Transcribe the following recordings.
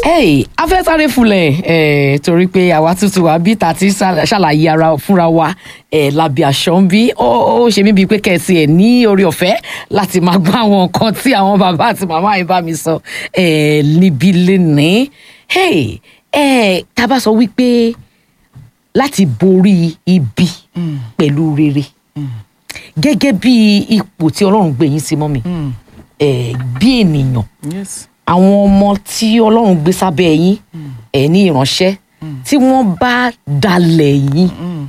hey afẹ́sáré fulẹ̀ eh, torí pé àwa tuntun wa bí ta ti ṣàl- ṣàlàyé ara fúnra wa eh, lábẹ́ aṣọ ń bí ó ó ṣe mí bíi pé kẹ̀sì ẹ̀ ní orí ọ̀fẹ́ láti máa gbọ́ àwọn nǹkan tí àwọn bàbá àti màmá yìí bá mi sọ eh, níbi lénìí hey eh, tá a bá sọ wípé láti borí ibi pẹ̀lú rere gẹ́gẹ́ bí ipò tí ọlọ́run gbé yín sí mọ́ mi eh, bí ènìyàn yes. àwọn ọmọ tí ọlọ́run gbé sábẹ́ yín ẹ̀ ní ìránṣẹ́ tí wọ́n bá dalẹ̀ yín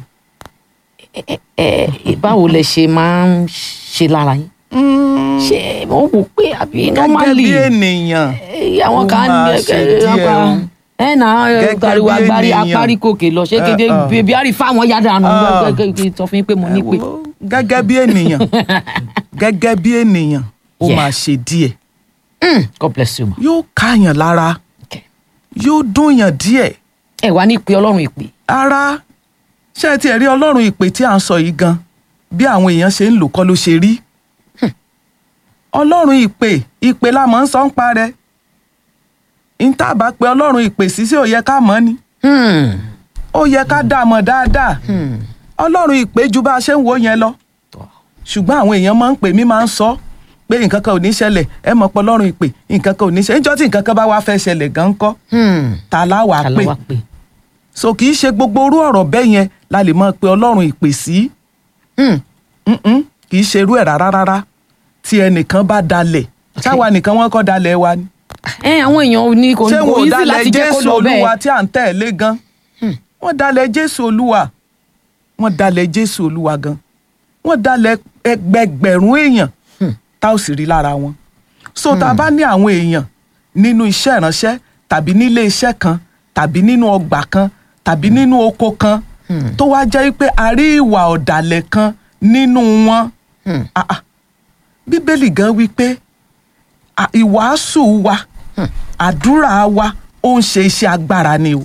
ẹ- ẹ- ẹ, báwo lẹ ṣe máa ń ṣe lára yín ṣé mo wò pé àbí gẹ́gẹ́ normally bí ènìyàn ẹ, àwọn ó kan máa ní ṣe ẹ, díẹ̀ apá o. ẹ nà Gẹ́gẹ́ pariwo bí agbárí ènìyàn. apárikòkè lọ ṣé Ẹ, kéde ọ. bèbí àrí fáwọn yàrá nù Ọ. sọ fún yín pé mo ní pé Wo, gẹ́gẹ́ bí ènìyàn gẹ́gẹ́ bí ènìyàn ó Yeah. máa ṣe díẹ̀ Hmm, God bless you ma. yóò káyàn lára Okay. yóò dùnyàn díẹ̀ ẹ wá ní ìpè ọlọ́run ìpè ara ṣé ẹ tiẹ̀ rí ọlọ́run ìpè tí à ń sọ yìí gan bí àwọn èèyàn ṣe ń lò kọ́ ló ṣe rí ọlọ́run ìpè ìpè la mọ̀ ń sọ ń parẹ́ ń tàbá pé ọlọ́run ìpè sí sí ò yẹ ká mọ̀ ni Hmm, ó yẹ ká dá a mọ̀ dáadáa hmm. ọlọ́run ìpè ju bá a ṣe ń wò yẹn lọ ṣùgbọ́n àwọn èèyàn máa ń pè mí máa ń sọ pé nǹkan kan ò ní ṣẹlẹ̀ ẹ mọ̀ pé ọlọ́run ìpè nǹkan kan ò ní ṣẹlẹ̀ níjọ́ tí nǹkan kan bá wá fẹ́ ṣẹlẹ̀ gan kọ́ Hmm. ta láwàá ta ló pè wá pè so kì í ṣe gbogbo orú ọ̀rọ̀ bẹ́ẹ̀ yẹn la lè máa pe ọlọ́run ìpè sí Hmm. Mm-mm, kì í ṣe irú ẹ̀ rárá rárá tí ẹnìkan bá dalẹ̀ táwa nìkan wọ́n kọ́ dalẹ̀ wa ni ẹ àwọn èèyàn ò ní kò ṣé kò wọn ò easy dalẹ̀ láti jẹ́ kó jésù lọ olúwa bẹ́ẹ̀ tí à ń tẹ̀lé gan wọ́n dalẹ̀ jésù olúwa wọ́n dalẹ̀ jésù olúwa gan wọ́n dalẹ̀ ẹgbẹgbẹ̀rún èèyàn tá ò sì rí lára wọn so tá a bá ní àwọn èèyàn nínú iṣẹ́ ìránṣẹ́ tàbí nílé iṣẹ́ kan tàbí nínú ọgbà kan tàbí nínú oko kan tó wá jẹ́ pé a rí ìwà ọ̀dàlẹ̀ kan nínú wọn Ah, ah. bíbélì gan wí pé à- ìwàásù wa àdúrà wa ó ń ṣe iṣẹ́ agbára ni o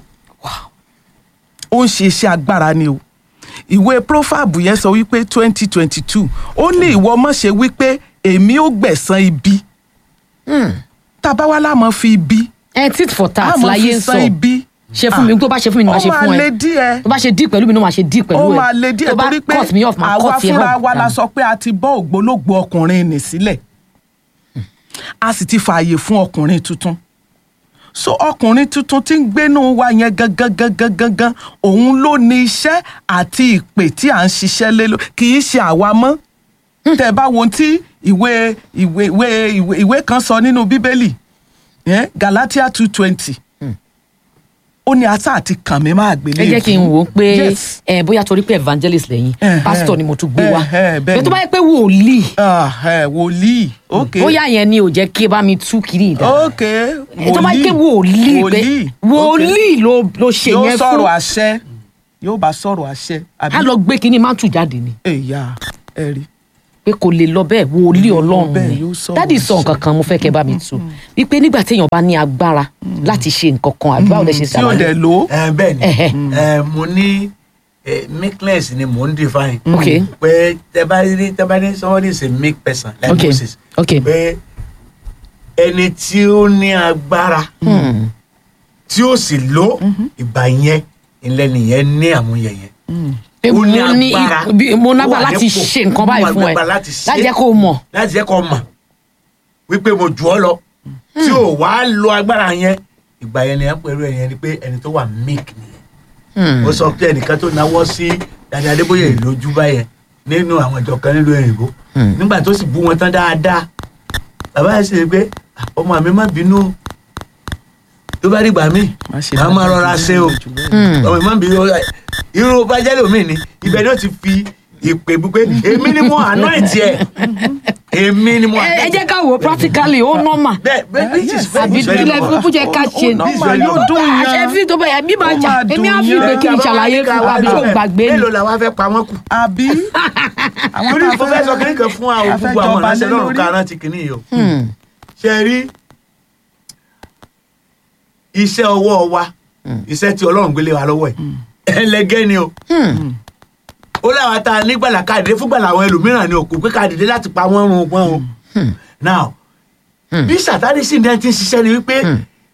ó ń ṣe iṣẹ́ agbára ni o ìwé proverb yẹn sọ wípé twenty twenty two ó ní ìwọ mọ̀ ṣe wípé èmi ó gbẹ̀san ibi tábà wá láàmú fi ibi ẹ tit for tat láàmú láyé fi ń sọ san ibi ṣe fún mi tó bá ṣe fún mi ni ó màá ṣe máa fún le ẹ díẹ̀ tó bá ṣe dí pẹ̀lú mi ni màá ṣe dí pẹ̀lú ó ẹ máa le díẹ̀ tó bá torí pé cut me off màá àwa cut ẹ fúnra off wa la dànù. sọ pé a ti bọ́ ògbólógbò ọkùnrin nì sílẹ̀ a sì ti fààyè fún ọkùnrin tuntun so ọkùnrin tuntun tí ń gbénú wa yẹn gangan gangan gangan òun ló ní iṣẹ́ àti ìpè tí à ń ṣiṣẹ́ lé ló kì í ṣe àwa mọ́ tẹ́ bá wo ohun tí ìwé ìwé ìwé ìwé ìwé kan sọ nínú bíbélì eh, Galatia two twenty ó ní ata àti kàn mí máa gbélé ẹ jẹ́ kí n wò ó pé Yes. ẹ bóyá torí pé evangelist lẹ́yìn Eh, pastor eh. ni mo tún gbé wá Eh, eh, bẹ́ẹ̀ bẹ́ẹ̀ tó ni. bá yẹ pé wòlíì Ah, eh, wòlíì ok bóyá yẹn ni ò jẹ́ kí ẹ bá mi tú kiri ìdá ok tó bá yẹ pé wòlíì pé wòlíì ló ló ṣe yóò yẹn sọ̀rọ̀ fún àṣẹ yóò bá sọ̀rọ̀ àṣẹ àbí á lọ gbé kinní má tù jáde ni ẹ̀yà ẹ̀rí pé kò lè lọ bẹ́ẹ̀ wòlíì ọlọ́run bẹ́ẹ̀, ni yóò sọ̀rọ̀ dádì sọ nǹkan kan mo fẹ́ kẹ́ bá mi tú wípé nígbà téèyàn bá ní agbára láti ṣe nǹkan kan àdúrà ò lè ṣe tí ò dẹ̀ ṣàlàyé lò ó ẹ bẹ́ẹ̀ ni Ẹhẹ. ẹ mo ní eh, meekness ni mo ń define. Ok. pé tẹ bá rí tẹ bá ní somebody is a meek person like Ok. Moses. Ok. pé ẹni tí ó ní agbára Hmm. tí ó sì lò ìgbà yẹn ilẹ̀ nìyẹn ní àmúyẹ yẹn. pé Ó mo ní ní agbára. bí- mo Ó nágbà wà láti nípò. ṣe nǹkan Ó báyìí wà fún ẹ nígbà láti ṣe. láti jẹ́ kó o mọ̀ láti jẹ́ kó mọ̀ wípé mo jù ọ́ lọ tí ò wá lo agbára yẹn ìgbà yẹn ni ẹ ń pẹ̀lú ẹ̀yẹn ni pé ẹni tó wà meek nìyẹn. Hmm. ó sọ pé ẹnìkan tó náwó sí Dàdé Adébóyè lójú báyẹn nínú àwọn ìjọ kan nílùú òyìnbó nígbà tó sì bú wọn tán dáadáa bàbá yẹn sì rí pé "Ah, ọmọ mi má bínú o. tó bá dìgbà míì Má ṣe màá máa dáadáa rọra jù ṣe o bẹ́ẹ̀ jù bẹ́ẹ̀. ọmọ mi má bínú o. irú bájẹ́lì omi ni ibẹ̀ ni ó ti fi ìpè pípé èmi ni mo anoint ẹ èmi ni mo ẹ ẹ anoint jẹ́ ká wò ó practically ó normal bẹ́ẹ̀ bẹ́ẹ̀ this is very àbí very ilẹ̀ normal. fún jẹ́ ká ṣe Ó normal, yóò dùn yàn. àṣẹ fi tó bẹ́ẹ̀ bí máa Ó jà máa èmi á dùn fi ìgbé yàn. kí n ṣàlàyé fún wa bí yóò gbàgbé ni mélòó làwọn fẹ́ pa wọ́n kù. àbí àwọn torí tá a mo fẹ́ sọ kínní kan fún àwọn a fẹ́ gbogbo àwọn jọba ìránṣẹ́ lé lọ́rùn lórí. ká rántí kínní yìí o. Hmm. ṣe rí iṣẹ́ ọwọ́ wa iṣẹ́ tí ọlọ́run gbélé wa lọ́wọ́ ẹ̀ ẹlẹgẹ́ ni o. Hmm. ó láwọn tá a nígbàlà káàdé fúngbàlà àwọn ẹlòmíràn ni òkú pé káàdé láti pa wọ́n run wọn o. now bí sátani sì ní ẹni tí ń ṣiṣẹ́ ni wípé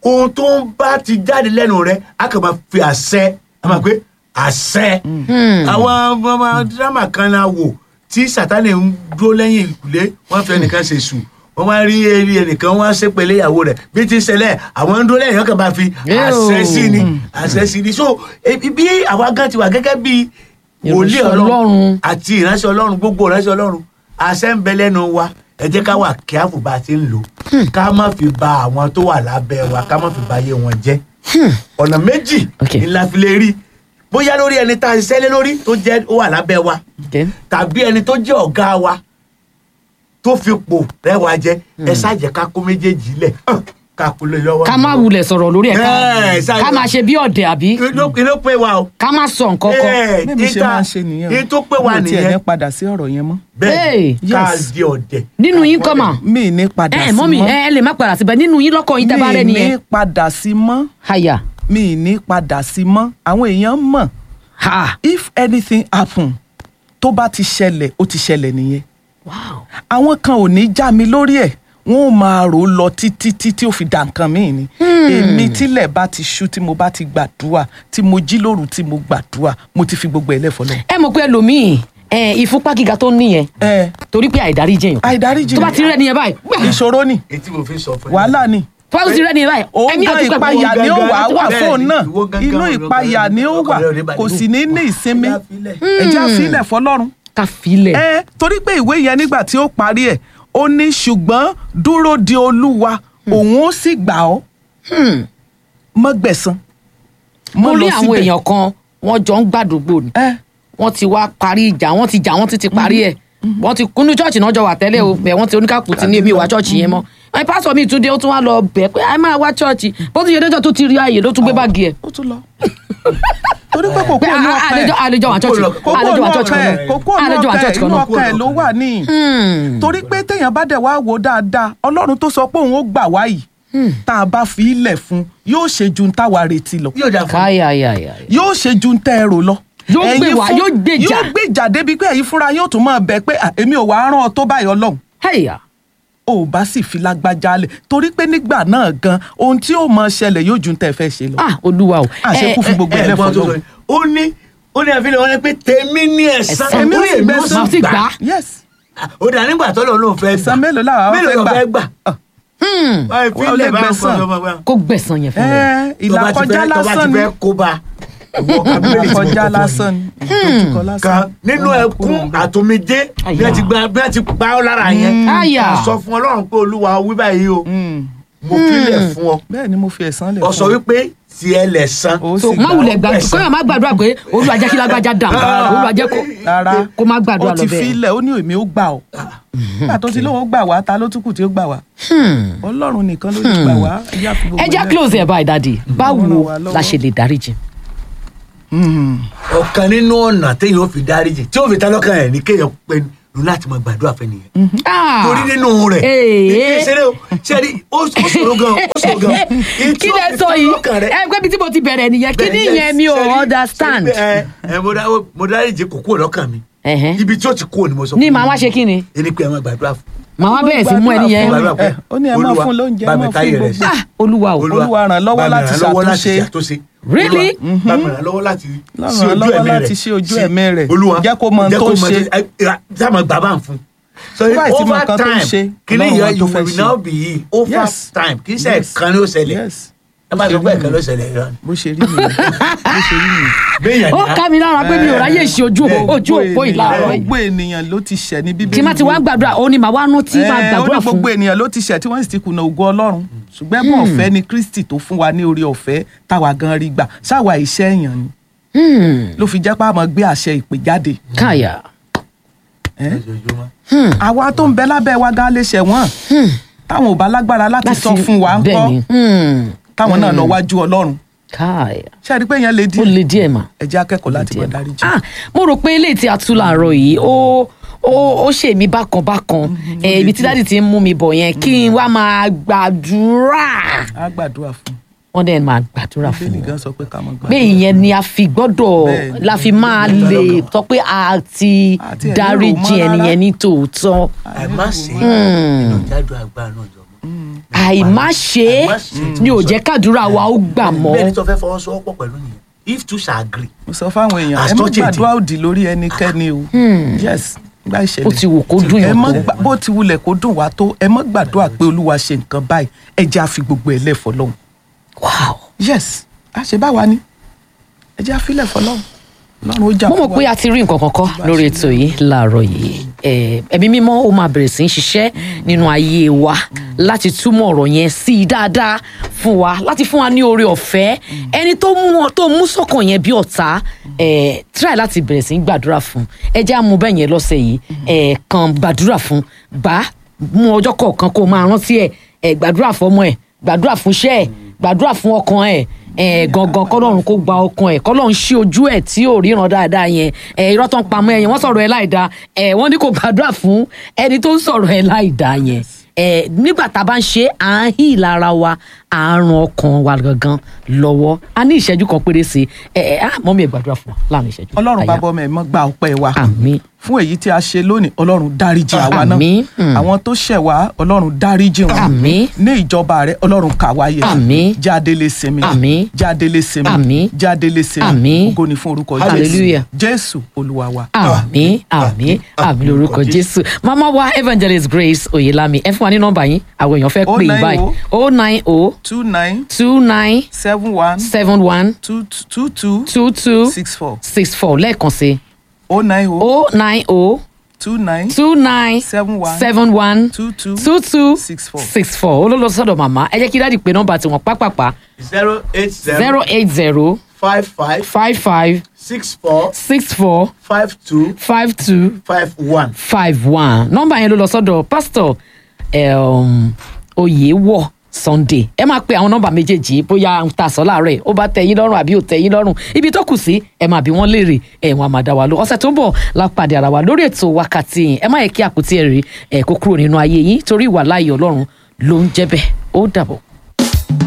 ohun tó ń bá ti jáde lẹ́nu rẹ a kàn máa fi àṣẹ a máa pé àṣẹ àwọn ọmọ dírámà kan la wò tí sátani ń dúró lẹ́yìn ìkùlé wọ́n fẹ́ nìkan ṣe sùn wọ́n wá rí eré ẹnìkan wọ́n á ṣépele ìyàwó rẹ̀ bí ti ń ṣẹlẹ̀ àwọn ń dúró lẹ́yìn ọkàn bá fi àṣẹ sí ni àṣẹ sí ni so ebi- bí àwa gan ti wà gẹ́gẹ́ bí wòlíì Ìránṣẹ́ ọlọ́run Ọlọ́run. àti ìránṣẹ́ ọlọ́run gbogbo ìránṣẹ́ ọlọ́run àṣẹ ń bẹ lẹ́nu wa ẹ jẹ́ ká wà kíáfù bá a ti ń lò ká má fi ba àwọn tó wà lábẹ́ wa ká má fi ba ayé wọn jẹ́ ọ̀nà méjì Okay. ni la fi lè rí bóyá lórí ẹni tá a ṣiṣẹ́ lé lórí tó jẹ́ ó wà lábẹ́ wa Okay. tàbí ẹni tó jẹ́ ọ̀gá wa tó fi pò rẹwà jẹ ẹ ṣáàjẹ́ ká kó méjèèjì lẹ̀ ká kó lè lọ́wọ́. ká má wulẹ̀ sọ̀rọ̀ lórí ẹ̀ Ẹ̀, ká ká máa ṣe bí ọ̀dẹ̀ àbí inú inú pé wa o. ká má sọ nǹkan kan. Ẹ̀, bẹ́ẹ̀ mi ṣe ìta- máa ń ṣe nìyẹn o. ìyẹn tó pé wa mi ò tiẹ̀ ní nìyẹn padà sí ọ̀rọ̀ yẹn mọ́ bẹ́ẹ̀ Hey, ká yes. di ọ̀dẹ̀. nínú yín kọ́ mà mi ì ní padà ẹ sí mọ́mì mọ́ ẹ ẹ lè má padà síbẹ̀ nínú yín lọ́kọ̀ yín tẹ́ bá rẹ̀ mi ì ní nìyẹn. padà sí mọ́ àyà mi ì ní padà sí mọ́ àwọn èèyàn mọ̀ ha if anything happen tó bá ti ṣẹlẹ̀ ó ti ṣẹlẹ̀ nìyẹn wow àwọn kan ò ní já mi lórí ẹ̀ wọn ò máa rò ó lọ títí títí ó fi dà nǹkan míì ni èmi tílẹ̀ bá ti ṣú tí mo bá ti gbàdúrà tí mo jí lóru tí mo gbàdúrà mo ti fi gbogbo ẹ̀ lẹ́fọ̀ọ́ lọ. ẹ mọ̀ pé ẹlòmíì ẹ ìfúnpá gíga tó ń níyẹn ẹ torí pé àìdárí jẹyàn àìdáríjì tó bá ti rẹ̀ nìyẹn báyìí gbà, ìṣòro ni etí mo fi sọ fún yín. wàhálà ni tó bá ti rẹ̀ nìyẹn báyìí òun ẹ̀mí gan àti pẹ̀lú ìpayà ni ó wà á wà Bẹ́ẹ̀ fóun ni, náà ìwọ gangan inú ló ìpayà ni ó wà ọkàn rẹ̀ ò ní balẹ̀. kò sì ní ní ìsinmi Ẹja filẹ̀. ẹja sílẹ̀ fọlọ́run ká filẹ̀ ẹ torí pé ìwé yẹn nígbà tí ó parí ẹ̀ ó ní ṣùgbọ́n dúró de olúwa òun ó sì gbà ọ́ mọ́ gbẹ̀san mo mọ́ rí lọ àwọn síbẹ̀. èèyàn kan wọ́n jọ ń gbàdúgbò ni ẹ wọ́n ti wá parí ìjà wọ́n ti jà wọ́n ti ti parí ẹ̀ wọ́n ti kúnú chọ́ọ̀chì náà jọ wà tẹ́lẹ̀ o bẹ̀ wọ́n ti oníkàkù ti ní èmi ò wá chọ́ọ̀chì yẹn mọ́ ẹ pásọ̀ mi tún dé ó tún wá lọ bẹ̀ pé ẹ máa wá chọ́ọ̀chì bó ti yẹ dẹ́jọ́ tó ti rí ààyè ló tún gbé báàgì ẹ̀ ó tún lọ torí pé kò pé kú ònú ọkàn àlejò ẹ̀ àlejò wà chọ́ọ̀chì kò kú àlejò ònú wà chọ́ọ̀chì ọkàn kan ẹ̀ náà kò kú ònú àlejò wà ọkàn ẹ̀ chọ́ọ̀chì kan inú náà ọkàn ẹ̀ ló wà níyì torí pé téèyàn bá dẹ̀ wá wò dáadáa ọlọ́run tó sọ pé òun ó gbà wá yìí tá a bá fi ilẹ̀ fún yóò ṣe ju táwa retí lọ yóò dà fún káyàyàyà yóò ṣe ju tẹ́ ẹ rò lọ. Yóò gbé Ẹ̀yin wá, fún- yóò gbèjà. yóò gbèjà débi pé ẹ̀yin fúnra yóò tún máa bẹ̀ pé "À, èmi ò wá rán ọ tó báyìí ọlọ́run ẹ̀yà ò bá sì fi lágbájá lẹ̀ torí pé nígbà náà gan ohun tí ó máa ṣẹlẹ̀ yóò ju tẹ́ ẹ fẹ́ ṣe lọ. ah olúwa o àṣekú fún gbogbo ẹ ẹlẹ́fọ̀ọ́ gbọ́n tó sọ lọ́wọ́. yìí. ó ní ó ní àfihàn wọn ni pé tèmi ní ẹ̀san Ẹ̀san orí mi èmi ó ó sì máa sì sì gbà gbà. yes ó dà nígbà tó lọ lóun fẹ́ gbà ẹ̀san mélòó làwọn mélòó fẹ́ ló gbà fẹ́ gbà Hmm, Wọ́n fi Wọ́n lè ilẹ̀ bá ń gbẹ̀san. kọ́ ọmọ wa. kó gbẹ̀san yẹn fún mi ẹ tó bá ti ìlàkọjá fẹ́- tó bá lásán ti ni fẹ́ kó bá ìwọ kan bíbélì tí mo ìlàkọjá kọ fún lásán yín. ni ìdojúkọ lásán kan nínú Ó máa ẹkún kúrò ńbẹ̀. àtòmídé bí Àyà. wọ́n ti gba bí wọ́n ti pa ọ́ lára yẹn Àyà. sọ fún ọlọ́run pé olúwa wí báyìí o Mm. mo filẹ̀ fún ọ bẹ́ẹ̀ ni mo fi ẹ̀san lẹ̀ ọ sọ fún ọ. wípé tiẹ̀ lẹ̀ san Ó so sì má gbà wulẹ̀ ó gbà gbẹ̀san. kóyọ̀ má gbàdúrà pé olúwa jẹ́ kí lágbájá dà olúwa jẹ́ kó rárá kó má gbàdúrà ó lọ ti bẹ́ẹ̀. filẹ̀ ó ní èmi ó gbà ọ́ nígbà tó ti lóun ó gbà wá ta ló tún kù tí ó gbà wá ọlọ́run nìkan ló lè gbà wá ẹjá fi gbogbo ẹ já ilẹ̀. close ẹ̀ báyìí dadi báwo Ọlọ́run wà lọ́wọ́. la ṣe lè dáríjì. Mm. ọ̀kan nínú ọ̀nà téèyàn ó fi dáríjì tí ó fi ta lọ́kàn ẹ̀ ní kéèyàn pinnu láti máa gbàdúrà fẹ́ nìyẹn Ah, torí nínú rẹ̀ Ee. ìṣeré o ṣẹ́ni ó ó ṣòro gan ó ṣòro gan Èyí tí kí ó lẹ fi sọ ta yìí lọ́kàn rẹ̀- ẹ gbé bí tí mo ti bẹ̀rẹ̀ nìyẹn kí ni Bẹ́ẹ̀, ìyẹn mi ò ṣẹ́ni- understand. ṣẹ́ni pé, ẹ ẹ mo dá- mo dáríjì kò kúrò lọ́kàn mi Ẹ̀hẹ́n. ibi tí ó ti kúrò ni mo sọ ní fún màá yín. wá ṣe kí ni ẹni pé ẹ máa gbàdúrà fún màá wá bẹ̀rẹ̀ sí mú ẹni yẹn Gbàdúrà gbàdúrà pé ẹ, ó ní ẹ máa Olúwa, fún lóúnjẹ, ẹ bá mi máa táyé fún rẹ̀ gbogbo. sí. ah olúwa o Olúwa ràn lọ́wọ́ bá mi láti ràn lọ́wọ́ láti ṣàtúnṣe. ṣàtúnṣe. Really? Olúwa, bá mi ràn lọ́wọ́ láti Lọ́ràn sí ojú lọ́wọ́ ẹ̀mí láti rẹ̀. ṣí ojú Sí- ẹ̀mí rẹ̀. Olúwa Jẹ́ kó mọ ohun jẹ́ tó kó ń mọ ṣe. ẹ, ẹ, sáà máa gbà bá ń fún so Tó bá sì mọ over nǹkan tó ń time ṣe, kìíní Ọlọ́run yẹn wa you tó fẹ́ will ṣe. now be healed over Yes. time kì í ṣe Yes. ẹ̀kan ló ṣẹlẹ̀ Yes. ẹ bá sọ pé ẹ̀kan ló ṣẹlẹ̀ yọ ni. bó ṣe rí nìyẹn bó ṣe rí nìyẹn. béèyàn ó ni á- ká mi lára pé mi ò ráyè ṣe ojú Bẹ́ẹ̀. ojú òpó ìlàrọ̀ yìí gbogbo ènìyàn ló ti ṣẹ̀ ní bíbélì tí má ti wá gbàdúrà ó ní màá wá nú tí máa Eh, ó gbàdúrà ní fún gbogbo ènìyàn ló ti ṣẹ̀ tí wọ́n sì ti kùnà ògo ọlọ́run ṣùgbọ́n ẹ̀bùn ọ̀fẹ́ ni kristi tó fún wa ní orí ọ̀fẹ́ táwa gan rí gbà ṣáwa iṣẹ́ èèyàn ni Hmm, ló fi jẹ́ pé a máa gbé àṣẹ ìpè jáde káyà Eh? Lójoojúmọ́. àwa tó ń bẹ lábẹ́ wa gan lè ṣẹ̀ wọ́n táwọn ò bá lágbára láti láti sọ fún wa ń bẹ́ẹ̀ kọ́ ni Hmm, táwọn náà lọ wájú ọlọ́run káyà ṣé ẹ rí pé yẹn lè ó dín le díẹ̀ mà. ẹ jẹ́ akẹ́kọ̀ọ́ láti máa dáríjì. ah mo rò pé eléyìí tí a tú láàárọ̀ yìí ó ó ó ṣe mí bákan bákan Eh, ibi tí dáàdì ti ń mú mi bọ̀ yẹn kí n wá máa gbàdúrà a gbàdúrà fún wọ́n dẹ̀ máa gbàdúrà fún bíbélì wọn gan sọ pé ká máa pé gbàdúrà. ìyẹn ni a fi gbọ́dọ̀ Bẹ́ẹ̀ ni. la fi máa lè sọ pé a ti Àti ẹ̀ dáríjì lérò mọ́ ẹnìyẹn rárá. ní tòótọ́ àìmá sí Hmm. inú jáde agbára náà jọ mọ́ àìmáṣe Àìmáṣe. ni ò jẹ́ kádùúrà wa ó gbà bẹ́ẹ̀ ni mọ́ tó fẹ́ fọwọ́sowọ́pọ̀ pẹ̀lú nìyẹn if two shall agree mo sọ fáwọn èèyàn As ẹ má touching gbàdúrà òdì lórí ẹnikẹ́ni o yes gba ìṣẹ̀lẹ̀ ó ti wù kó dùn ẹ yàn má tó gbà- bó ti wulẹ̀ kó dùn wá tó ẹ má gbàdúrà pé olúwa ṣe nǹkan báyìí ẹ jẹ́ àfi gbogbo ẹ̀ lẹ̀ fọlọ́hún wow yes a ṣe báwa ni ẹ jẹ́ àfilẹ̀ fọlọ́hún lọ́run ó jà mo mọ̀ fún pé wa. a ti rí nǹkan kankan lórí ètò yìí láàárọ̀ yìí Eh, ẹ̀mí mímọ́ ó máa bẹ̀rẹ̀ sí í ṣiṣẹ́ nínú ayé wa láti túmọ̀ ọ̀rọ̀ yẹn sí i dáadáa fún wa láti fún wa ní oore ọ̀fẹ́ ẹni tó mú ọ- tó mú sọ́kàn yẹn bí ọ̀tá eh, try láti bẹ̀rẹ̀ sí í gbàdúrà fún ẹ jẹ́ àmú bẹ́ẹ̀ yẹn lọ́sẹ̀ yìí eh, kàn gbàdúrà fún gbà á, mú ọjọ́ kọ̀ọ̀kan kó o máa rántí ẹ̀ eh, gbàdúrà fọmọ ẹ̀ gbàdúrà fún iṣẹ́ ẹ̀ gbàdúrà fún ọkàn ẹ̀ ẹ gangan kọlọ́run kó gba ọkàn ẹ̀ kọlọ́run ṣí ojú ẹ̀ tí ò ríran dáadáa yẹn ẹ irọ́ tó ń pamọ́ ẹ yẹn wọ́n sọ̀rọ̀ ẹ láì dáa ẹ wọ́n ní kó gbàdúrà fún ẹni tó ń sọ̀rọ̀ ẹ láì dáa yẹn ẹ nígbà tá a bá ń ṣe à ń hí lára wa à ń ran ọkàn wa gangan lọ́wọ́ a ní ìṣẹ́jú kan péré sí ẹ ẹ á mọ́ mi ẹ̀ gbàdúrà fún wa láàrin ìṣẹ́jú. ọlọ́run Àyà. bàbá ọmọ ẹ̀ mọ́ gba ọpẹ́ wa àmín fún èyí tí a ṣe lónìí ọlọ́run dáríjì àwa náà Àmín. Mm. àwọn tó ṣẹ̀ wá ọlọ́run dáríjì wọn Àmín. ní ìjọba rẹ ọlọ́run kà wá yẹ Àmín. jáde lè sinmi Àmín. jáde lè sinmi Àmín. jáde lè sinmi Àmín. ògo ni fún orúkọ Hallelujah. jésù olúwa wa. àmín àmín àmín lórúkọ jésù mama wa evangelist grace oyelami ẹ fún wa ní nọ́mbà yín àwọn èèyàn fẹ́ pè yín 090 báyìí o nine o two nine two nine seven one seven one two two two two two six four six four lẹ́ẹ̀kan sí oh nine oh o nine o two nine two nine seven one seven one two two two two six four. six four olólo sọ́dọ̀ màmá ẹ jẹ́ kí dáàdi pé nọ́mbà tiwọn pápápá zero eight zero zero eight zero five five five five six four six four five two five two five one. five one nọ́mbà yẹn ló lọ sọ́dọ̀ pásítọ̀ um, oyèwọ sunday ẹ máa pe àwọn nọ́mbà méjèèjì bóyá ń ta sọ láàárọ̀ ẹ ó bá tẹ́ yín lọ́rùn àbí ò tẹ́ yín lọ́rùn ibi tó kù sí ẹ máa bí wọ́n léèrè ẹ wọn àmàdá wa lọ ọ̀sẹ̀ tó ń bọ̀ la pàdé ara wa lórí ètò wákàtí yìí ẹ má yẹ kí àpótí ẹ̀rí ẹ kó kúrò nínú ayé yín torí ìwà láàyè Ọlọ́run ló ń jẹ́ bẹ́ẹ̀ ó dàbọ̀.